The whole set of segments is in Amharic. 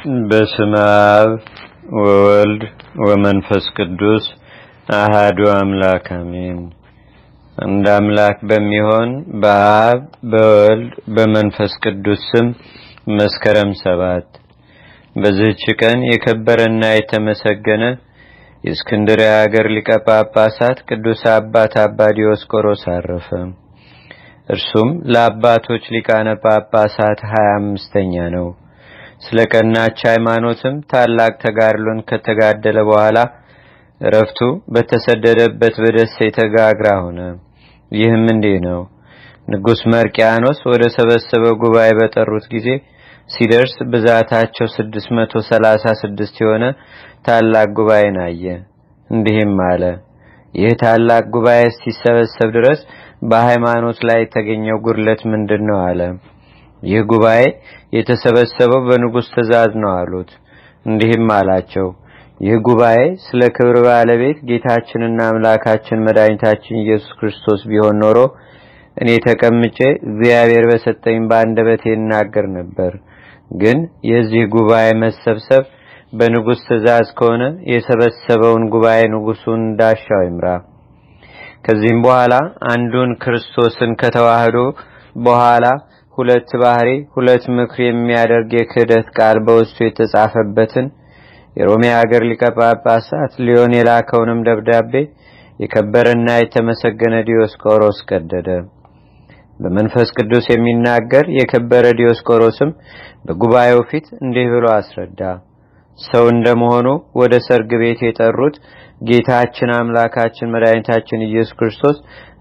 በስመ አብ ወወልድ ወመንፈስ ቅዱስ አሃዱ አምላክ አሜን። እንደ አምላክ በሚሆን በአብ በወልድ በመንፈስ ቅዱስ ስም መስከረም ሰባት በዚህች ቀን የከበረና የተመሰገነ የእስክንድርያ ሀገር ሊቀ ጳጳሳት ቅዱስ አባት አባ ዲዮስቆሮስ አረፈ። እርሱም ለአባቶች ሊቃነ ጳጳሳት ሀያ አምስተኛ ነው። ስለ ቀናች ሃይማኖትም ታላቅ ተጋድሎን ከተጋደለ በኋላ እረፍቱ በተሰደደበት በደሴተ ጋግራ ሆነ። ይህም እንዲህ ነው። ንጉሥ መርቅያኖስ ወደ ሰበሰበው ጉባኤ በጠሩት ጊዜ ሲደርስ ብዛታቸው ስድስት መቶ ሰላሳ ስድስት የሆነ ታላቅ ጉባኤን አየ። እንዲህም አለ። ይህ ታላቅ ጉባኤ ሲሰበሰብ ድረስ በሃይማኖት ላይ የተገኘው ጉድለት ምንድን ነው? አለ። ይህ ጉባኤ የተሰበሰበው በንጉሥ ትእዛዝ ነው አሉት። እንዲህም አላቸው። ይህ ጉባኤ ስለ ክብር ባለቤት ጌታችንና አምላካችን መድኃኒታችን ኢየሱስ ክርስቶስ ቢሆን ኖሮ እኔ ተቀምጬ እግዚአብሔር በሰጠኝ በአንደበቴ እናገር ነበር። ግን የዚህ ጉባኤ መሰብሰብ በንጉሥ ትእዛዝ ከሆነ የሰበሰበውን ጉባኤ ንጉሡን እንዳሻው ይምራ። ከዚህም በኋላ አንዱን ክርስቶስን ከተዋህዶ በኋላ ሁለት ባህሪ ሁለት ምክር የሚያደርግ የክህደት ቃል በውስጡ የተጻፈበትን የሮሜ ሀገር ሊቀ ጳጳሳት ሊዮን የላከውንም ደብዳቤ የከበረና የተመሰገነ ዲዮስቆሮስ ቀደደ። በመንፈስ ቅዱስ የሚናገር የከበረ ዲዮስቆሮስም በጉባኤው ፊት እንዲህ ብሎ አስረዳ። ሰው እንደመሆኑ ወደ ሰርግ ቤት የጠሩት ጌታችን አምላካችን መድኃኒታችን ኢየሱስ ክርስቶስ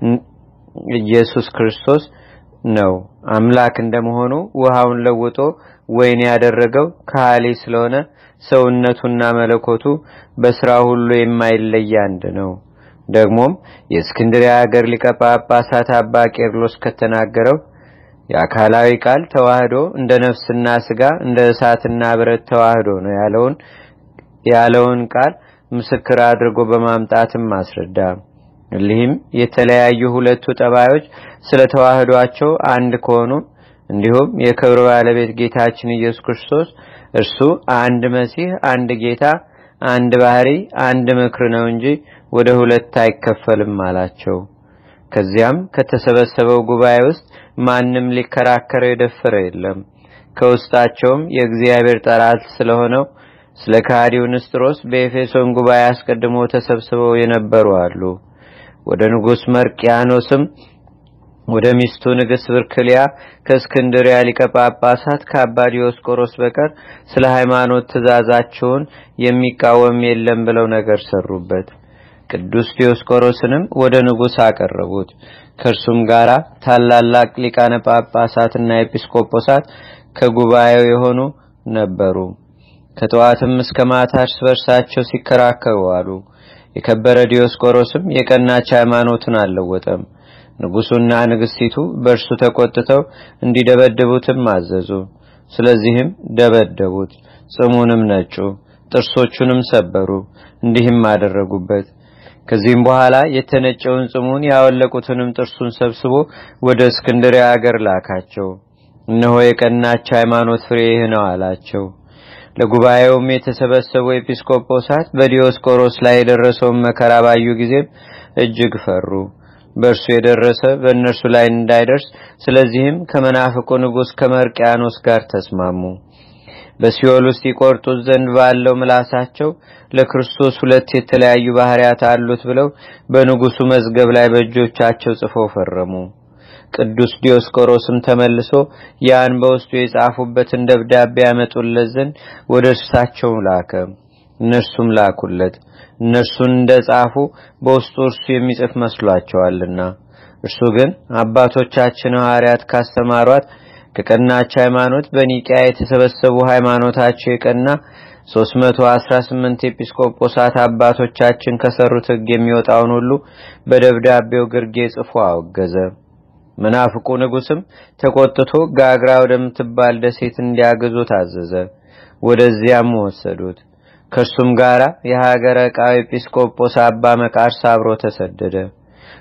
ኢየሱስ ክርስቶስ ነው። አምላክ እንደመሆኑ ውሃውን ለውጦ ወይን ያደረገው ካህሊ ስለሆነ ሰውነቱና መለኮቱ በስራ ሁሉ የማይለይ አንድ ነው። ደግሞም የእስክንድርያ ሀገር ሊቀ ጳጳሳት አባ ቄርሎስ ከተናገረው የአካላዊ ቃል ተዋህዶ እንደ ነፍስና ስጋ እንደ እሳትና ብረት ተዋህዶ ነው ያለውን ያለውን ቃል ምስክር አድርጎ በማምጣትም አስረዳ። እሊህም የተለያዩ ሁለቱ ጠባዮች ስለ ተዋህዷቸው አንድ ከሆኑ እንዲሁም የክብር ባለቤት ጌታችን ኢየሱስ ክርስቶስ እርሱ አንድ መሲህ፣ አንድ ጌታ፣ አንድ ባህሪ፣ አንድ ምክር ነው እንጂ ወደ ሁለት አይከፈልም አላቸው። ከዚያም ከተሰበሰበው ጉባኤ ውስጥ ማንም ሊከራከረው የደፈረ የለም። ከውስጣቸውም የእግዚአብሔር ጠላት ስለሆነው ስለ ካዲው ንስጥሮስ በኤፌሶን ጉባኤ አስቀድሞ ተሰብስበው የነበሩ አሉ። ወደ ንጉሥ መርቅያኖስም ወደ ሚስቱ ንግሥት ብርክልያ ከእስክንድሪያ ሊቀ ጳጳሳት ከአባ ዲዮስቆሮስ በቀር ስለ ሃይማኖት ትእዛዛቸውን የሚቃወም የለም ብለው ነገር ሰሩበት። ቅዱስ ዲዮስቆሮስንም ወደ ንጉሥ አቀረቡት። ከእርሱም ጋር ታላላቅ ሊቃነ ጳጳሳትና ኤጲስቆጶሳት ከጉባኤው የሆኑ ነበሩ። ከጠዋትም እስከ ማታ እርስ በርሳቸው ሲከራከሩ አሉ። የከበረ ዲዮስቆሮስም የቀናች ሃይማኖትን አልለወጠም። ንጉሡና ንግሥቲቱ በእርሱ ተቆጥተው እንዲደበድቡትም አዘዙ። ስለዚህም ደበደቡት፣ ጽሙንም ነጩ፣ ጥርሶቹንም ሰበሩ። እንዲህም አደረጉበት። ከዚህም በኋላ የተነጨውን ጽሙን ያወለቁትንም ጥርሱን ሰብስቦ ወደ እስክንድርያ አገር ላካቸው። እነሆ የቀናች ሃይማኖት ፍሬ ይህ ነው አላቸው። ለጉባኤውም የተሰበሰቡ ኤጲስቆጶሳት በዲዮስቆሮስ ላይ የደረሰውን መከራ ባዩ ጊዜም እጅግ ፈሩ። በእርሱ የደረሰ በእነርሱ ላይ እንዳይደርስ፣ ስለዚህም ከመናፍቁ ንጉሥ ከመርቅያኖስ ጋር ተስማሙ። በሲኦል ውስጥ ይቆርጡት ዘንድ ባለው ምላሳቸው ለክርስቶስ ሁለት የተለያዩ ባህርያት አሉት ብለው በንጉሱ መዝገብ ላይ በእጆቻቸው ጽፈው ፈረሙ። ቅዱስ ዲዮስቆሮስም ተመልሶ ያን በውስጡ የጻፉበትን ደብዳቤ ያመጡለት ዘንድ ወደ እርሳቸው ላከ። እነርሱም ላኩለት። እነርሱን እንደ ጻፉ በውስጡ እርሱ የሚጽፍ መስሏቸዋልና። እርሱ ግን አባቶቻችን ሐዋርያት ካስተማሯት ከቀናች ሃይማኖት በኒቂያ የተሰበሰቡ ሃይማኖታቸው የቀና 318 ኤጲስቆጶሳት አባቶቻችን ከሰሩት ሕግ የሚወጣውን ሁሉ በደብዳቤው ግርጌ ጽፎ አወገዘ። መናፍቁ ንጉሥም ተቆጥቶ ጋግራ ወደምትባል ደሴት እንዲያግዙ ታዘዘ። ወደዚያም ወሰዱት። ከእርሱም ጋር የሀገረ ዕቃው ኤጲስቆጶስ አባ መቃርስ አብሮ ተሰደደ።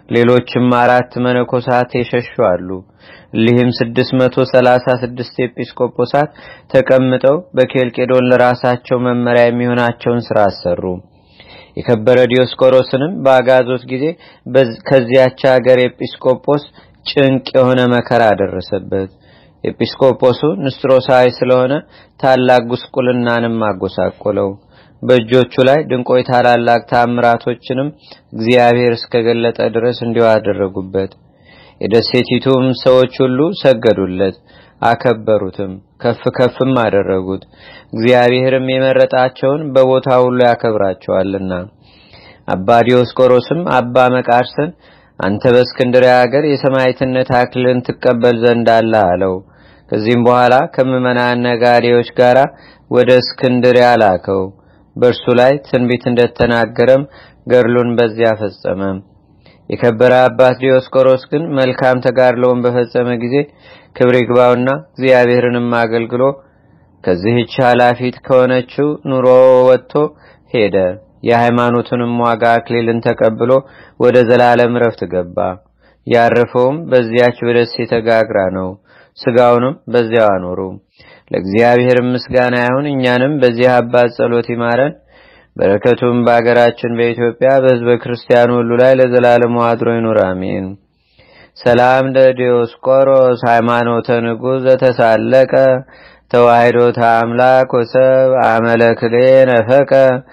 ሌሎችም አራት መነኮሳት የሸሹ አሉ። እሊህም 636 ኤጲስቆጶሳት ተቀምጠው በኬልቄዶን ለራሳቸው መመሪያ የሚሆናቸውን ስራ አሰሩ። የከበረ ዲዮስቆሮስንም በአጋዞት ጊዜ ከዚያች ሀገር ኤጲስቆጶስ ጭንቅ የሆነ መከራ ደረሰበት። ኤጲስቆጶሱ ንስጥሮሳዊ ስለሆነ ታላቅ ጉስቁልናንም አጎሳቆለው። በእጆቹ ላይ ድንቆይ ታላላቅ ታምራቶችንም እግዚአብሔር እስከገለጠ ድረስ እንዲሁ አደረጉበት። የደሴቲቱም ሰዎች ሁሉ ሰገዱለት፣ አከበሩትም፣ ከፍ ከፍም አደረጉት። እግዚአብሔርም የመረጣቸውን በቦታ ሁሉ ያከብራቸዋልና። አባ ዲዮስቆሮስም አባ መቃርስን አንተ በእስክንድርያ ሀገር የሰማዕትነት አክሊልን ትቀበል ዘንድ አለ አለው። ከዚህም በኋላ ከምዕመናን ነጋዴዎች ጋር ወደ እስክንድርያ ላከው። በእርሱ ላይ ትንቢት እንደተናገረም ገድሉን በዚያ ፈጸመ። የከበረ አባት ዲዮስቆሮስ ግን መልካም ተጋድሎውን በፈጸመ ጊዜ ክብር ይግባውና እግዚአብሔርንም አገልግሎ ከዚህች ኃላፊት ከሆነችው ኑሮ ወጥቶ ሄደ። የሃይማኖቱንም ዋጋ አክሊልን ተቀብሎ ወደ ዘላለም ረፍት ገባ። ያረፈውም በዚያች በደሴተ ጋግራ ነው። ስጋውንም በዚያው አኖሩ። ለእግዚአብሔር ምስጋና ይሁን። እኛንም በዚህ አባት ጸሎት ይማረን። በረከቱም በአገራችን በኢትዮጵያ በሕዝበ ክርስቲያኑ ሁሉ ላይ ለዘላለሙ አድሮ ይኑር፣ አሜን። ሰላም ለዲዮስቆሮስ ሃይማኖተ ንጉሥ ዘተሳለቀ ተዋሂዶተ አምላክ ወሰብ አመለክሌ ነፈቀ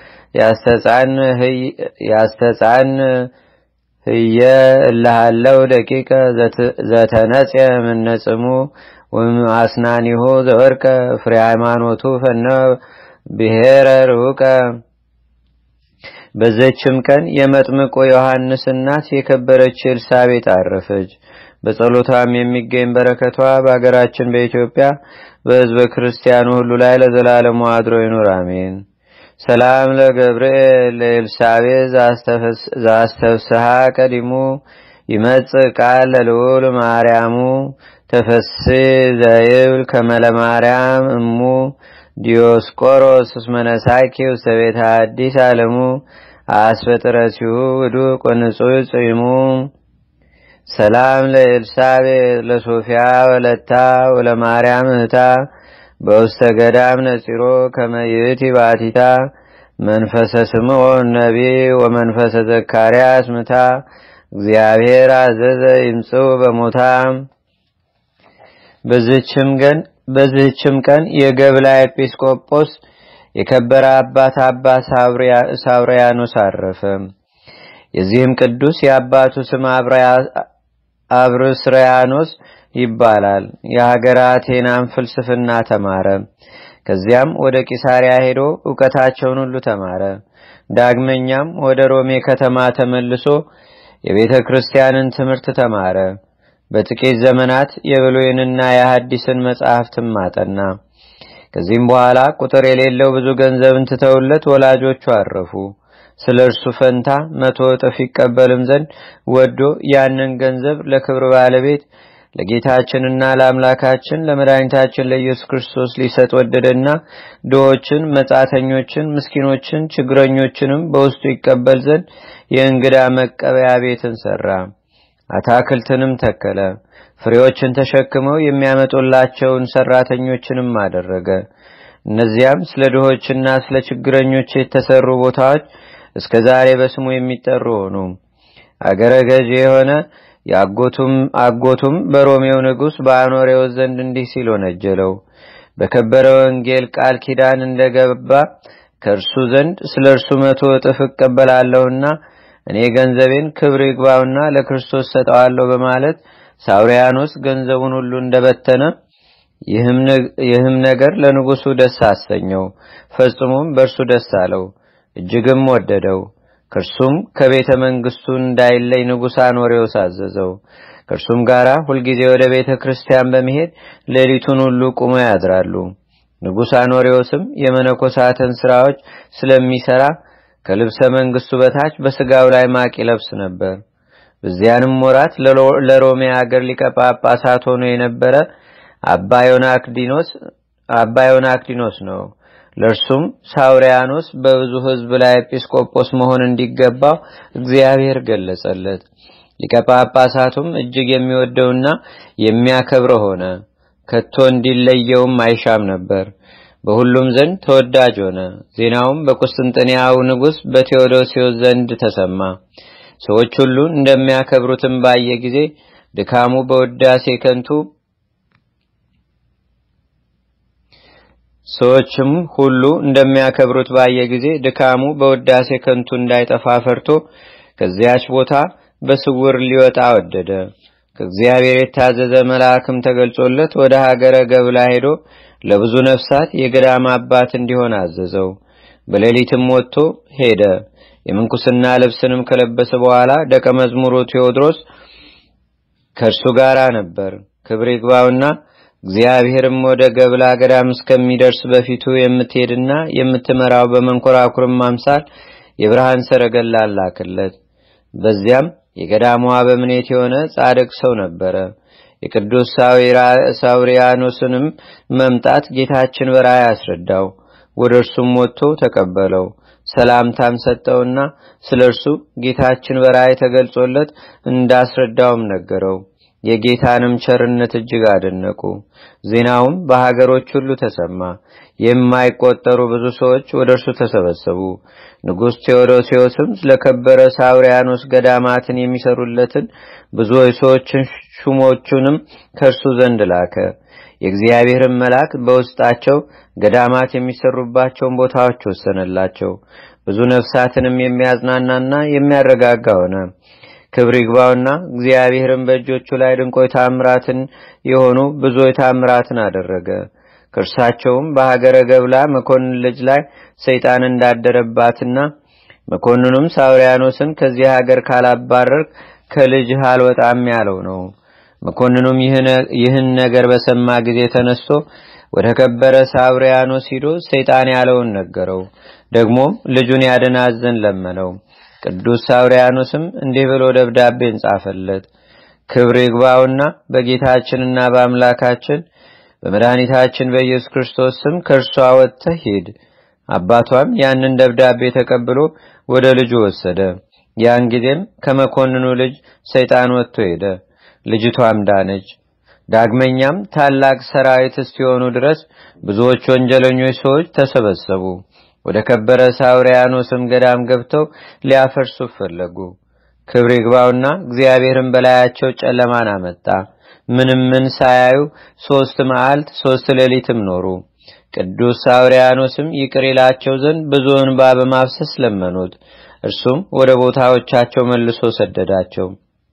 ያስተጻን ህየ እልሃለው ደቂቀ ዘተነጽየ ምነጽሙ አስናኒሁ ዘወርቀ ፍሬ ሃይማኖቱ ፈነ ብሔረ ርሁቀ በዘችም ቀን የመጥምቆ ዮሐንስ እናት የከበረች ኤልሳቤጥ አረፈች። በጸሎቷም የሚገኝ በረከቷ በአገራችን በኢትዮጵያ በሕዝበ ክርስቲያኑ ሁሉ ላይ ለዘላለሙ አድሮ ይኑር፣ አሜን። ሰላም ለገብርኤል ለኤልሳቤጥ ዛስተፍስሃ ቀዲሙ ይመጽእ ቃል ለልዑል ማርያሙ ተፈሲ ዘይብል ከመለ ማርያም እሙ ዲዮስቆሮስ እስመነሳኪ ውስተ ቤተ አዲስ አለሙ አስፈጥረሲሁ ውዱ ቆንጹ ጽይሙ ሰላም ለኤልሳቤጥ ለሶፊያ ወለታ ወለማርያም እህታ በውስተ ገዳም ነጺሮ ከመይእቲ ባቲታ መንፈሰ ስምዖን ነቢ ወመንፈሰ ዘካርያስ ምታ እግዚአብሔር አዘዘ ይምጽው በሞታ በዚህችም ቀን የገብላ ኤጲስቆጶስ የከበረ አባት አባ ሳብሪያኖስ አረፈ። የዚህም ቅዱስ የአባቱ ስም አብርስሪያኖስ ይባላል። የሀገረ አቴናን ፍልስፍና ተማረ። ከዚያም ወደ ቂሳሪያ ሄዶ እውቀታቸውን ሁሉ ተማረ። ዳግመኛም ወደ ሮሜ ከተማ ተመልሶ የቤተ ክርስቲያንን ትምህርት ተማረ። በጥቂት ዘመናት የብሉይንና የሐዲስን መጽሐፍትም አጠና። ከዚህም በኋላ ቁጥር የሌለው ብዙ ገንዘብን ትተውለት ወላጆቹ አረፉ። ስለ እርሱ ፈንታ መቶ እጥፍ ይቀበልም ዘንድ ወዶ ያንን ገንዘብ ለክብር ባለቤት ለጌታችንና ለአምላካችን ለመድኃኒታችን ለኢየሱስ ክርስቶስ ሊሰጥ ወደደና ድሆችን፣ መጻተኞችን፣ ምስኪኖችን፣ ችግረኞችንም በውስጡ ይቀበል ዘንድ የእንግዳ መቀበያ ቤትን ሰራ። አታክልትንም ተከለ። ፍሬዎችን ተሸክመው የሚያመጡላቸውን ሰራተኞችንም አደረገ። እነዚያም ስለ ድሆችና ስለ ችግረኞች የተሰሩ ቦታዎች እስከ ዛሬ በስሙ የሚጠሩ ሆኑ። አገረ ገዥ የሆነ የአጎቱም አጎቱም በሮሜው ንጉሥ በአኖሬዎስ ዘንድ እንዲህ ሲል ወነጀለው። በከበረ ወንጌል ቃል ኪዳን እንደገባ ከእርሱ ዘንድ ስለ እርሱ መቶ እጥፍ እቀበላለሁና እኔ ገንዘቤን ክብር ይግባውና ለክርስቶስ ሰጠዋለሁ በማለት ሳውሪያኖስ ገንዘቡን ሁሉ እንደበተነ ይህም ነገር ለንጉሱ ደስ አሰኘው። ፈጽሞም በእርሱ ደስ አለው፣ እጅግም ወደደው። ከእርሱም ከቤተ መንግስቱ እንዳይለይ ንጉሥ አኖሬዎስ አዘዘው። ከእርሱም ጋር ሁልጊዜ ወደ ቤተ ክርስቲያን በመሄድ ሌሊቱን ሁሉ ቁሞ ያድራሉ። ንጉሥ አኖሬዎስም የመነኮሳትን ስራዎች ስለሚሰራ ከልብሰ መንግስቱ በታች በስጋው ላይ ማቅ ይለብስ ነበር። በዚያንም ወራት ለሮሜ አገር ሊቀ ጳጳሳት ሆኖ የነበረ አባ ዮናክዲኖስ ነው። ለእርሱም ሳውሪያኖስ በብዙ ሕዝብ ላይ ኤጲስቆጶስ መሆን እንዲገባው እግዚአብሔር ገለጸለት። ሊቀ ጳጳሳቱም እጅግ የሚወደውና የሚያከብረው ሆነ። ከቶ እንዲለየውም አይሻም ነበር። በሁሉም ዘንድ ተወዳጅ ሆነ። ዜናውም በቁስጥንጥንያው ንጉሥ በቴዎዶሲዮስ ዘንድ ተሰማ። ሰዎች ሁሉ እንደሚያከብሩትም ባየ ጊዜ ድካሙ በውዳሴ ከንቱ ሰዎችም ሁሉ እንደሚያከብሩት ባየ ጊዜ ድካሙ በውዳሴ ከንቱ እንዳይጠፋ ፈርቶ ከዚያች ቦታ በስውር ሊወጣ ወደደ። ከእግዚአብሔር የታዘዘ መልአክም ተገልጾለት ወደ ሀገረ ገብላ ሄዶ ለብዙ ነፍሳት የገዳም አባት እንዲሆን አዘዘው። በሌሊትም ወጥቶ ሄደ። የምንኩስና ልብስንም ከለበሰ በኋላ ደቀ መዝሙሩ ቴዎድሮስ ከእርሱ ጋር ነበር። ክብር ይግባውና እግዚአብሔርም ወደ ገብላ ገዳም እስከሚደርስ በፊቱ የምትሄድና የምትመራው በመንኮራኩርም አምሳል የብርሃን ሰረገላ ላክለት። በዚያም የገዳሟ በምኔት የሆነ ጻድቅ ሰው ነበረ። የቅዱስ ሳውሪያኖስንም መምጣት ጌታችን በራእይ አስረዳው። ወደ እርሱም ወጥቶ ተቀበለው። ሰላምታም ሰጠውና ስለ እርሱ ጌታችን በራእይ ተገልጾለት እንዳስረዳውም ነገረው። የጌታንም ቸርነት እጅግ አደነቁ። ዜናውም በሀገሮች ሁሉ ተሰማ። የማይቆጠሩ ብዙ ሰዎች ወደ እርሱ ተሰበሰቡ። ንጉሥ ቴዎዶሲዮስም ስለከበረ ሳውሪያኖስ ገዳማትን የሚሰሩለትን ብዙ ሰዎችን ሹሞቹንም ከእርሱ ዘንድ ላከ። የእግዚአብሔርን መልአክ በውስጣቸው ገዳማት የሚሰሩባቸውን ቦታዎች ወሰነላቸው። ብዙ ነፍሳትንም የሚያዝናናና የሚያረጋጋ ሆነ። ክብር ይግባውና እግዚአብሔርን በእጆቹ ላይ ድንቆይ ታምራትን የሆኑ ብዙ ታምራትን አደረገ። ከእርሳቸውም በሀገረ ገብላ መኮንን ልጅ ላይ ሰይጣን እንዳደረባትና መኮንኑም ሳውሪያኖስን ከዚህ ሀገር ካላባረርክ ከልጅህ አልወጣም ያለው ነው። መኮንኑም ይህን ነገር በሰማ ጊዜ ተነስቶ ወደ ከበረ ሳውሪያኖስ ሂዶ ሰይጣን ያለውን ነገረው። ደግሞም ልጁን ያድናዘን ለመነው። ቅዱስ ሳውሪያኖስም እንዲህ ብሎ ደብዳቤን ጻፈለት። ክብር ይግባውና በጌታችንና በአምላካችን በመድኃኒታችን በኢየሱስ ክርስቶስ ስም ከእርሷ ወጥተህ ሂድ። አባቷም ያንን ደብዳቤ ተቀብሎ ወደ ልጁ ወሰደ። ያን ጊዜም ከመኮንኑ ልጅ ሰይጣን ወጥቶ ሄደ። ልጅቷም ዳነች። ዳግመኛም ታላቅ ሰራዊት እስኪሆኑ ድረስ ብዙዎች ወንጀለኞች ሰዎች ተሰበሰቡ። ወደ ከበረ ሳውሪያኖስም ገዳም ገብተው ሊያፈርሱ ፈለጉ። ክብር ይግባውና እግዚአብሔርን በላያቸው ጨለማን አመጣ። ምንም ምን ሳያዩ ሶስት መዓልት ሶስት ሌሊትም ኖሩ። ቅዱስ ሳውሪያኖስም ይቅር ይላቸው ዘንድ ብዙ እንባ በማፍሰስ ለመኑት። እርሱም ወደ ቦታዎቻቸው መልሶ ሰደዳቸው።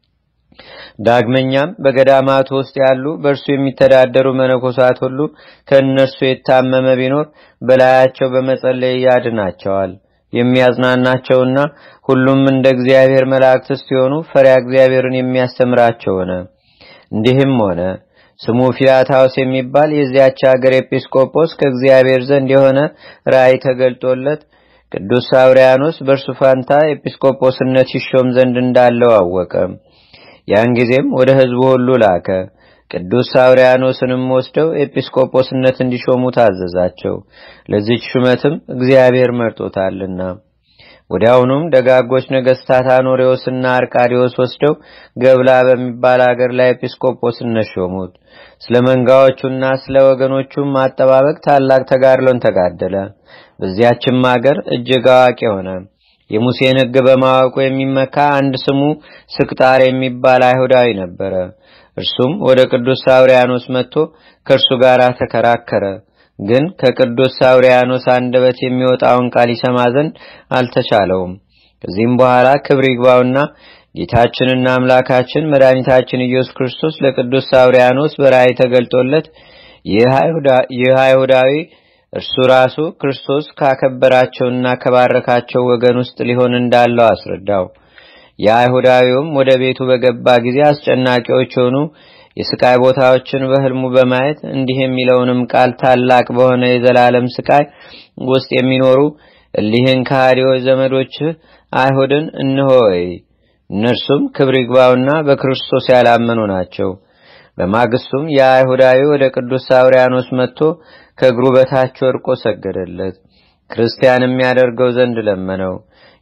ዳግመኛም በገዳማቱ ውስጥ ያሉ በእርሱ የሚተዳደሩ መነኮሳት ሁሉ ከእነርሱ የታመመ ቢኖር በላያቸው በመጸለይ ያድናቸዋል። የሚያዝናናቸውና ሁሉም እንደ እግዚአብሔር መላእክት ሲሆኑ ፈሪያ እግዚአብሔርን የሚያስተምራቸው ሆነ። እንዲህም ሆነ ስሙ ፊላታውስ የሚባል የዚያች ሀገር ኤጲስቆጶስ ከእግዚአብሔር ዘንድ የሆነ ራእይ ተገልጦለት ቅዱስ ሳውሪያኖስ በእርሱ ፋንታ ኤጲስቆጶስነት ይሾም ዘንድ እንዳለው አወቀ። ያን ጊዜም ወደ ሕዝቡ ሁሉ ላከ። ቅዱስ ሳውሪያኖስንም ወስደው ኤጲስቆጶስነት እንዲሾሙ ታዘዛቸው። ለዚች ሹመትም እግዚአብሔር መርጦታልና። ወዲያውኑም ደጋጎች ነገስታት አኖሬዎስና አርቃዲዎስ ወስደው ገብላ በሚባል አገር ላይ ኤጲስቆጶስነት ሾሙት። ስለ መንጋዎቹና ስለ ወገኖቹም ማጠባበቅ ታላቅ ተጋድሎን ተጋደለ። በዚያችም አገር እጅግ አዋቂ ሆነ። የሙሴን ሕግ በማወቁ የሚመካ አንድ ስሙ ስቅጣር የሚባል አይሁዳዊ ነበረ። እርሱም ወደ ቅዱስ ሳውሪያኖስ መጥቶ ከእርሱ ጋር ተከራከረ። ግን ከቅዱስ ሳውሪያኖስ አንደበት የሚወጣውን ቃል ይሰማ ዘንድ አልተቻለውም። ከዚህም በኋላ ክብር ይግባውና ጌታችንና አምላካችን መድኃኒታችን ኢየሱስ ክርስቶስ ለቅዱስ ሳውሪያኖስ በራእይ ተገልጦለት ይህ አይሁዳዊ እርሱ ራሱ ክርስቶስ ካከበራቸውና ከባረካቸው ወገን ውስጥ ሊሆን እንዳለው አስረዳው። የአይሁዳዊውም ወደ ቤቱ በገባ ጊዜ አስጨናቂዎች የሆኑ የስቃይ ቦታዎችን በህልሙ በማየት እንዲህ የሚለውንም ቃል ታላቅ በሆነ የዘላለም ስቃይ ውስጥ የሚኖሩ እሊህን ከሃዲዎች ዘመዶችህ አይሁድን እንሆይ እነርሱም ክብር ይግባውና በክርስቶስ ያላመኑ ናቸው። በማግስቱም የአይሁዳዊ ወደ ቅዱስ ሳውሪያኖስ መጥቶ ከእግሩ በታች ወድቆ ሰገደለት። ክርስቲያን የሚያደርገው ዘንድ ለመነው።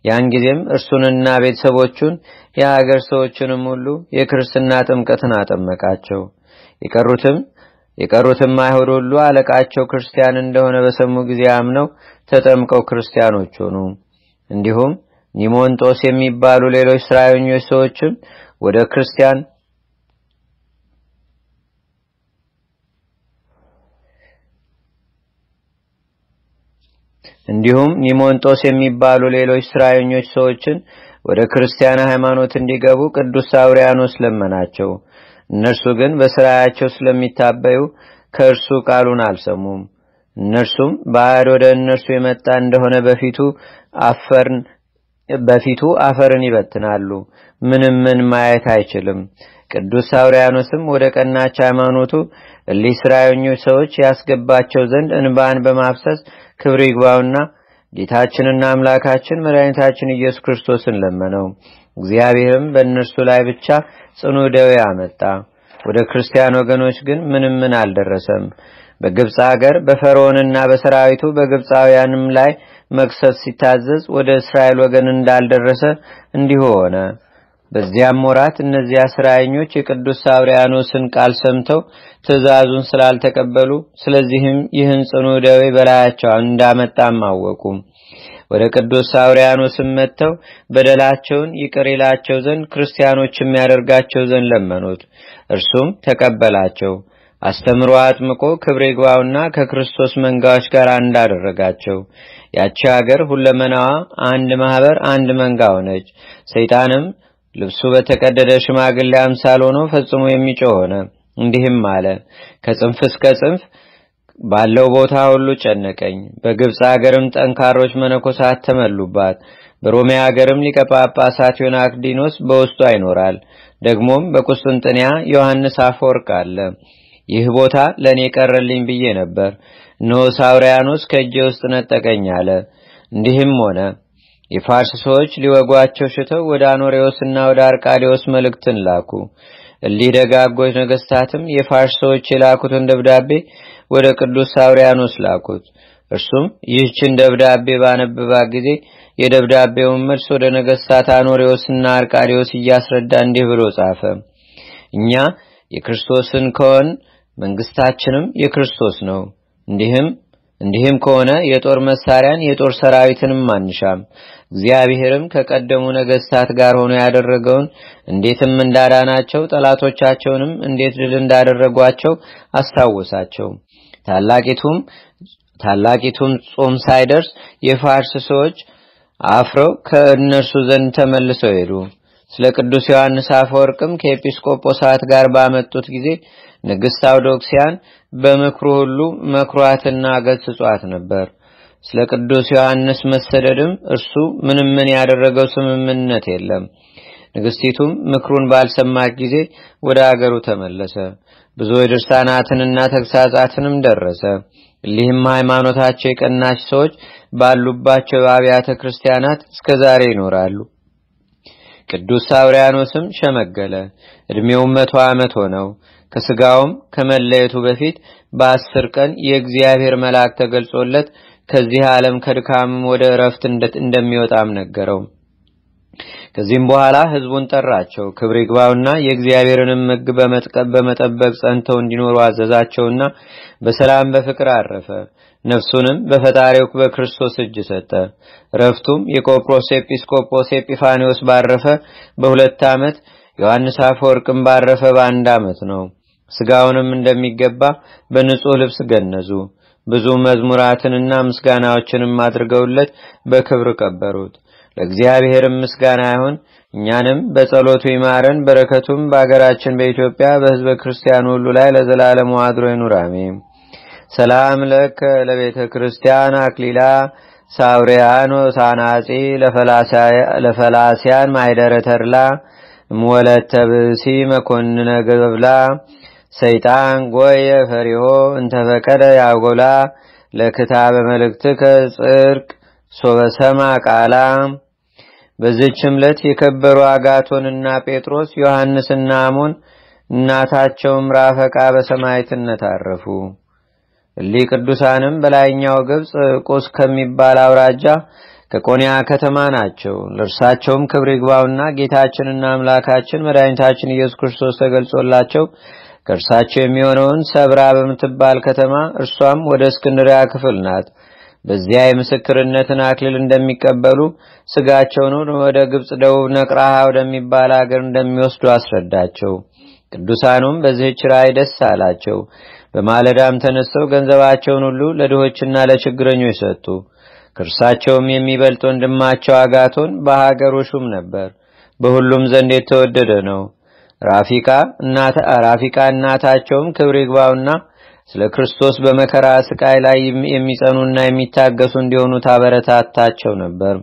ያን ጊዜም እርሱንና ቤተሰቦቹን የሀገር ሰዎችንም ሁሉ የክርስትና ጥምቀትን አጠመቃቸው። የቀሩትም የቀሩትም አይሁድ ሁሉ አለቃቸው ክርስቲያን እንደሆነ በሰሙ ጊዜ አምነው ተጠምቀው ክርስቲያኖች ሆኑ። እንዲሁም ኒሞንጦስ የሚባሉ ሌሎች ስራዮኞች ሰዎችም ወደ ክርስቲያን እንዲሁም ኒሞንጦስ የሚባሉ ሌሎች ስራዮኞች ሰዎችን ወደ ክርስቲያን ሃይማኖት እንዲገቡ ቅዱስ ሳውሪያኖስ ለመናቸው። እነርሱ ግን በስራያቸው ስለሚታበዩ ከእርሱ ቃሉን አልሰሙም። እነርሱም ባዕድ ወደ እነርሱ የመጣ እንደሆነ በፊቱ አፈርን በፊቱ አፈርን ይበትናሉ፣ ምንም ምን ማየት አይችልም። ቅዱስ ሳውሪያኖስም ወደ ቀናች ሃይማኖቱ እሊህ ስራዮኞች ሰዎች ያስገባቸው ዘንድ እንባን በማፍሰስ ክብር ይግባውና ጌታችንና አምላካችን መድኃኒታችን ኢየሱስ ክርስቶስን ለመነው። እግዚአብሔርም በእነርሱ ላይ ብቻ ጽኑ ደዌ አመጣ። ወደ ክርስቲያን ወገኖች ግን ምንም ምን አልደረሰም። በግብፅ አገር በፈርዖንና በሰራዊቱ በግብፃውያንም ላይ መቅሰፍ ሲታዘዝ ወደ እስራኤል ወገን እንዳልደረሰ እንዲሁ ሆነ። በዚያም ወራት እነዚያ ስራየኞች የቅዱስ ሳውሪያኖስን ቃል ሰምተው ትእዛዙን ስላልተቀበሉ ስለዚህም ይህን ጽኑ ደዌ በላያቸው እንዳመጣም አወቁ። ወደ ቅዱስ ሳውሪያኖስም መጥተው በደላቸውን ይቅር ይላቸው ዘንድ ክርስቲያኖች የሚያደርጋቸው ዘንድ ለመኑት። እርሱም ተቀበላቸው። አስተምሮ አጥምቆ ክብር ይግባውና ከክርስቶስ መንጋዎች ጋር እንዳደረጋቸው ያቺ ሀገር ሁለመናዋ አንድ ማህበር አንድ መንጋ ሆነች። ሰይጣንም ልብሱ በተቀደደ ሽማግሌ አምሳል ሆኖ ፈጽሞ የሚጮህ ሆነ። እንዲህም አለ፣ ከጽንፍ እስከ ጽንፍ ባለው ቦታ ሁሉ ጨነቀኝ። በግብፅ ሀገርም ጠንካሮች መነኮሳት ተመሉባት። በሮሜ ሀገርም ሊቀ ጳጳሳት ዮናክዲኖስ በውስጧ ይኖራል። ደግሞም በቁስጥንጥንያ ዮሐንስ አፈወርቅ አለ። ይህ ቦታ ለእኔ ቀረልኝ ብዬ ነበር፣ እነሆ ሳውሪያኖስ ከእጄ ውስጥ ነጠቀኝ አለ። እንዲህም ሆነ የፋርስ ሰዎች ሊወጓቸው ሽተው ወደ አኖሬዎስና ወደ አርቃዴዎስ መልእክትን ላኩ። እሊህ ደጋጎች ነገስታትም የፋርስ ሰዎች የላኩትን ደብዳቤ ወደ ቅዱስ ሳውሪያኖስ ላኩት። እርሱም ይህችን ደብዳቤ ባነበባ ጊዜ የደብዳቤውን መልስ ወደ ነገስታት አኖሬዎስና አርቃዴዎስ እያስረዳ እንዲህ ብሎ ጻፈ። እኛ የክርስቶስን ከሆን መንግስታችንም የክርስቶስ ነው። እንዲህም እንዲህም ከሆነ የጦር መሳሪያን የጦር ሰራዊትንም አንሻም። እግዚአብሔርም ከቀደሙ ነገስታት ጋር ሆኖ ያደረገውን እንዴትም እንዳዳናቸው ጠላቶቻቸውንም እንዴት ድል እንዳደረጓቸው አስታወሳቸው። ታላቂቱም ታላቂቱም ጾም ሳይደርስ የፋርስ ሰዎች አፍረው ከእነርሱ ዘንድ ተመልሰው ሄዱ። ስለ ቅዱስ ዮሐንስ አፈወርቅም ከኤጲስቆጶሳት ጋር ባመጡት ጊዜ ንግሥት አውዶክሲያን በምክሩ ሁሉ መክሯትና ገስጿት ነበር። ስለ ቅዱስ ዮሐንስ መሰደድም እርሱ ምንም ምን ያደረገው ስምምነት የለም። ንግሥቲቱም ምክሩን ባልሰማች ጊዜ ወደ አገሩ ተመለሰ። ብዙ የድርሳናትንና ተግሳጻትንም ደረሰ። እሊህም ሃይማኖታቸው የቀናች ሰዎች ባሉባቸው አብያተ ክርስቲያናት እስከ ዛሬ ይኖራሉ። ቅዱስ ሳውሪያኖስም ሸመገለ፣ ዕድሜውም መቶ ዓመት ሆነው። ከስጋውም ከመለየቱ በፊት በአስር ቀን የእግዚአብሔር መልአክ ተገልጾለት ከዚህ ዓለም ከድካምም ወደ እረፍት እንደሚወጣም ነገረው። ከዚህም በኋላ ሕዝቡን ጠራቸው። ክብር ይግባውና የእግዚአብሔርንም ሕግ በመጠበቅ ጸንተው እንዲኖሩ አዘዛቸውና በሰላም በፍቅር አረፈ። ነፍሱንም በፈጣሪው በክርስቶስ እጅ ሰጠ። ረፍቱም የቆጵሮስ ኤጲስቆጶስ ኤጲፋኒዎስ ባረፈ በሁለት ዓመት ዮሐንስ አፈወርቅም ባረፈ በአንድ ዓመት ነው። ስጋውንም እንደሚገባ በንጹሕ ልብስ ገነዙ። ብዙ መዝሙራትንና ምስጋናዎችንም አድርገውለት በክብር ቀበሩት። ለእግዚአብሔርም ምስጋና ይሁን። እኛንም በጸሎቱ ይማረን። በረከቱም በአገራችን በኢትዮጵያ በሕዝበ ክርስቲያን ሁሉ ላይ ለዘላለሙ አድሮ ይኑር አሜን። ሰላም ለከ ለቤተ ክርስቲያን አክሊላ ሳውሪያኖ ሳናጺ ለፈላሲያን ማይደረ ተድላ እምወለተ ብእሲ መኮንነ ገብላ ሰይጣን ጎየ ፈሪሆ እንተፈቀደ ያጎላ ለክታበ መልእክትከ ጽርቅ ሶበሰማ ቃላ። በዚህችም ዕለት የከበሩ አጋቶንና ጴጥሮስ ዮሐንስና አሞን እናታቸውም ራፈቃ በሰማዕትነት አረፉ። እሊህ ቅዱሳንም በላይኛው ግብፅ ቁስ ከሚባል አውራጃ ከቆንያ ከተማ ናቸው። ለእርሳቸውም ክብር ይግባውና ጌታችንና አምላካችን መድኃኒታችን ኢየሱስ ክርስቶስ ተገልጾላቸው ከእርሳቸው የሚሆነውን ሰብራ በምትባል ከተማ እርሷም ወደ እስክንድሪያ ክፍል ናት። በዚያ የምስክርነትን አክሊል እንደሚቀበሉ ስጋቸውን ወደ ግብፅ ደቡብ ነቅራሃ ወደሚባል አገር እንደሚወስዱ አስረዳቸው። ቅዱሳኑም በዚህች ራእይ ደስ አላቸው። በማለዳም ተነስተው ገንዘባቸውን ሁሉ ለድሆችና ለችግረኞች ሰጡ። ከእርሳቸውም የሚበልጥ ወንድማቸው አጋቶን በሀገሩ ሹም ነበር። በሁሉም ዘንድ የተወደደ ነው። ራፊቃ እናታቸውም ክብር ይግባውና ስለ ክርስቶስ በመከራ ስቃይ ላይ የሚጸኑና የሚታገሱ እንዲሆኑ ታበረታታቸው ነበር።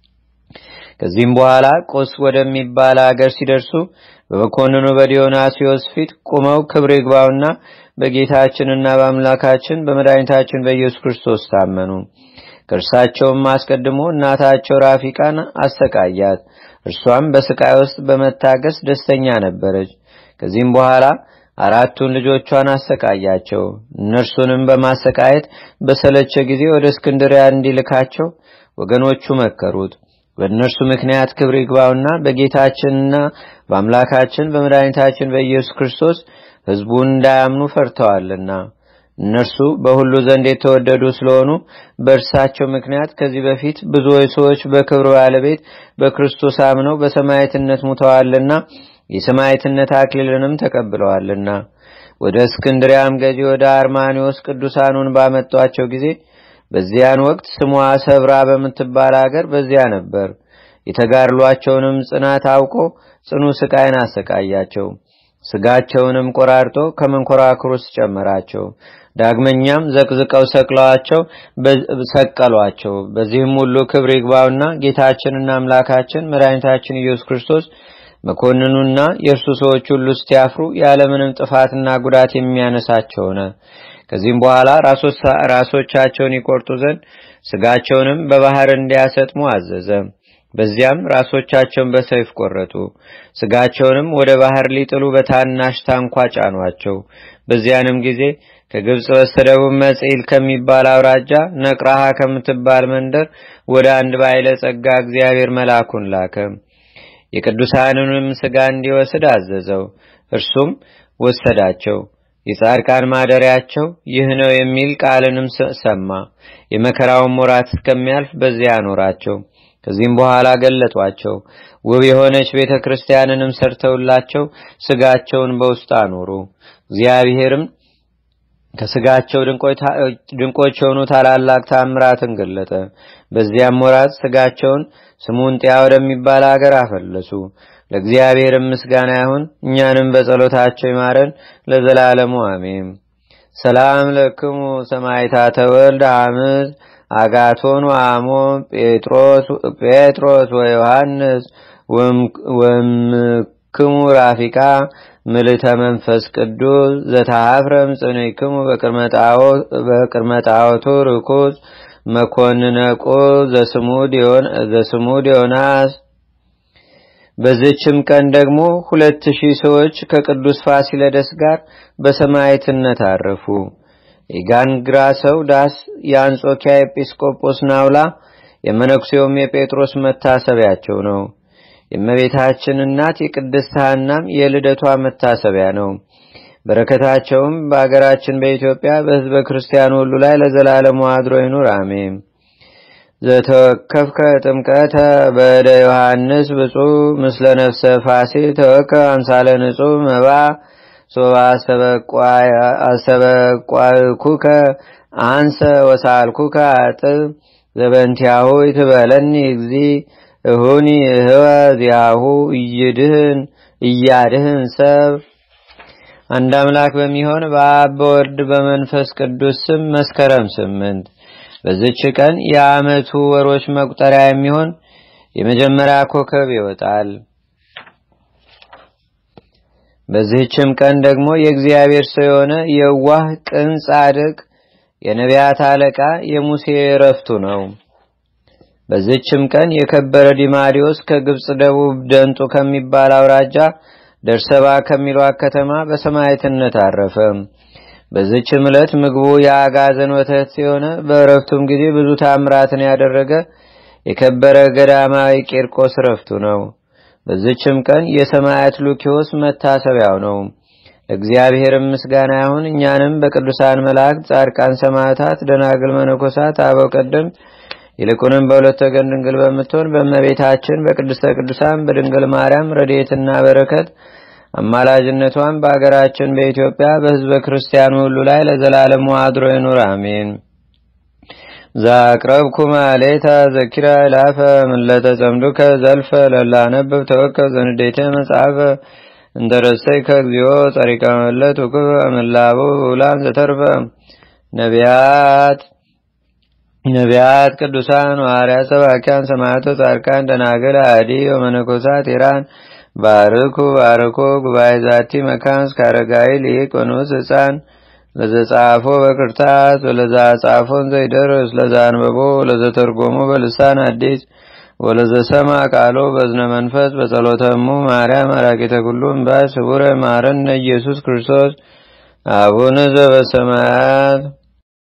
ከዚህም በኋላ ቆስ ወደሚባል አገር ሲደርሱ በመኮንኑ በዲዮናስዮስ ፊት ቁመው ክብር ይግባውና በጌታችንና በአምላካችን በመድኃኒታችን በኢየሱስ ክርስቶስ ታመኑ። ከእርሳቸውም አስቀድሞ እናታቸው ራፊቃን አሰቃያት። እርሷም በስቃይ ውስጥ በመታገስ ደስተኛ ነበረች። ከዚህም በኋላ አራቱን ልጆቿን አሰቃያቸው። እነርሱንም በማሰቃየት በሰለቸ ጊዜ ወደ እስክንድሪያ እንዲልካቸው ወገኖቹ መከሩት። በእነርሱ ምክንያት ክብር ይግባውና በጌታችንና በአምላካችን በመድኃኒታችን በኢየሱስ ክርስቶስ ሕዝቡን እንዳያምኑ ፈርተዋልና እነርሱ በሁሉ ዘንድ የተወደዱ ስለሆኑ በእርሳቸው ምክንያት ከዚህ በፊት ብዙዎች ሰዎች በክብር ባለቤት በክርስቶስ አምነው በሰማዕትነት ሙተዋልና የሰማዕትነት አክሊልንም ተቀብለዋልና ወደ እስክንድሪያም ገዢ ወደ አርማኒዎስ ቅዱሳኑን ባመጧቸው ጊዜ በዚያን ወቅት ስሟ ሰብራ በምትባል አገር በዚያ ነበር። የተጋድሏቸውንም ጽናት አውቆ ጽኑ ስቃይን አሰቃያቸው። ስጋቸውንም ቆራርጦ ከመንኮራኩር ውስጥ ጨመራቸው። ዳግመኛም ዘቅዝቀው ሰቅለዋቸው ሰቀሏቸው። በዚህም ሁሉ ክብር ይግባውና ጌታችንና አምላካችን መድኃኒታችን ኢየሱስ ክርስቶስ መኮንኑና የእርሱ ሰዎች ሁሉ እስቲያፍሩ ያለምንም ጥፋትና ጉዳት የሚያነሳቸው ሆነ። ከዚህም በኋላ ራሶቻቸውን ይቆርጡ ዘንድ ስጋቸውንም በባህር እንዲያሰጥሙ አዘዘ። በዚያም ራሶቻቸውን በሰይፍ ቆረጡ። ስጋቸውንም ወደ ባህር ሊጥሉ በታናሽ ታንኳ ጫኗቸው። በዚያንም ጊዜ ከግብፅ በስተደቡብ መጽኢል ከሚባል አውራጃ ነቅራሃ ከምትባል መንደር ወደ አንድ ባይለ ጸጋ እግዚአብሔር መልአኩን ላከ። የቅዱሳንንም ስጋ እንዲወስድ አዘዘው። እርሱም ወሰዳቸው። የጻድቃን ማደሪያቸው ይህ ነው የሚል ቃልንም ሰማ። የመከራውን ወራት እስከሚያልፍ በዚያ አኖራቸው። ከዚህም በኋላ ገለጧቸው። ውብ የሆነች ቤተ ክርስቲያንንም ሰርተውላቸው ስጋቸውን በውስጥ አኖሩ። እግዚአብሔርም ከስጋቸው ድንቆች የሆኑ ታላላቅ ታምራትን ገለጠ። በዚያም ወራት ስጋቸውን ስሙንጢያ ወደሚባል አገር አፈለሱ። ለእግዚአብሔርም ምስጋና ይሁን፣ እኛንም በጸሎታቸው ይማረን ለዘላለሙ አሜን። ሰላም ለክሙ ሰማይታተ ወልድ አምዝ አጋቶን አሞ ጴጥሮስ ወዮሐንስ ወምክሙ ራፊቃ ምልተ መንፈስ ቅዱስ ዘተሃፍረም ጽንዕክሙ በቅድመ ጣዖቱ ርኩስ መኮንነቆ ዘስሙ ዲዮናስ። በዚችም ቀን ደግሞ ሁለት ሺህ ሰዎች ከቅዱስ ፋሲለደስ ጋር በሰማዕትነት አረፉ። የጋንግራ ሰው ዳስ፣ የአንጾኪያ ኤጲስቆጶስ ናውላ፣ የመነኩሴውም የጴጥሮስ መታሰቢያቸው ነው። የእመቤታችን እናት የቅድስት ሐናም የልደቷ መታሰቢያ ነው። በረከታቸውም በአገራችን በኢትዮጵያ በሕዝበ ክርስቲያኑ ሁሉ ላይ ለዘላለሙ አድሮ ይኑር፣ አሜን። ዘተወከፍከ ጥምቀተ በደ ዮሐንስ ብፁዕ ምስለ ነፍሰ ፋሲል ተወከ አምሳለ ንጹሕ መባ ሶባ አሰበቋልኩከ አንሰ ወሳልኩከ አጥብ ዘበንቲያሁ ይትበለኒ እግዚ እሁኒ እህወ ዚያሁ እይድህን እያድህን ሰብ አንድ አምላክ በሚሆን በአብ በወልድ በመንፈስ ቅዱስ ስም መስከረም ስምንት በዚች ቀን የዓመቱ ወሮች መቁጠሪያ የሚሆን የመጀመሪያ ኮከብ ይወጣል። በዚህችም ቀን ደግሞ የእግዚአብሔር ሰው የሆነ የዋህ ቅን ጻድቅ የነቢያት አለቃ የሙሴ እረፍቱ ነው። በዚህችም ቀን የከበረ ዲማሪዎስ ከግብፅ ደቡብ ደንጡ ከሚባል አውራጃ ደርሰባ ከሚሏት ከተማ በሰማዕትነት አረፈ። በዚችም ዕለት ምግቡ የአጋዘን ወተት የሆነ በእረፍቱም ጊዜ ብዙ ታምራትን ያደረገ የከበረ ገዳማዊ ቂርቆስ ረፍቱ ነው። በዚችም ቀን የሰማያት ሉኪዮስ መታሰቢያው ነው። ለእግዚአብሔርም ምስጋና ይሁን። እኛንም በቅዱሳን መላእክት፣ ጻድቃን፣ ሰማዕታት፣ ደናግል፣ መነኮሳት፣ አበው ቀደምት ይልቁንም በሁለት ወገን ድንግል በምትሆን በእመቤታችን በቅድስተ ቅዱሳን በድንግል ማርያም ረድኤትና በረከት አማላጅነቷን በአገራችን በኢትዮጵያ በሕዝበ ክርስቲያኑ ሁሉ ላይ ለዘላለሙ አድሮ ይኑር፣ አሜን። ዛቅረብኩ ማሌታ ዘኪራ ይላፈ ምለተ ጸምዱከ ዘልፈ ለላነብብ ተወከብ ዘንዴቴ መጽሐፈ እንተረሰይ ከእግዚኦ ጸሪቀ መለት ውክብ አምላቡ ውላን ዘተርፈ ነቢያት ነቢያት ቅዱሳን ዋርያት ሰባኪያን ሰማዕቶ ጻድቃን ደናግል አዲ ወመነኮሳት ኢራን ባርኩ ባርኮ ጉባኤ ዛቲ መካን እስካረጋይ ሊቅ ወንዑስ ህፃን ለዘጻፎ በክርታስ ወለዛ ጻፎን ዘይደርስ ለዛ አንበቦ ለዘተርጎሞ በልሳን አዲስ ወለዘሰማ ቃሎ በዝነ መንፈስ በጸሎተሙ ማርያም አራቂተ ኩሉም ባይ ስቡረ ማረነ ኢየሱስ ክርስቶስ አቡነ ዘበሰማያት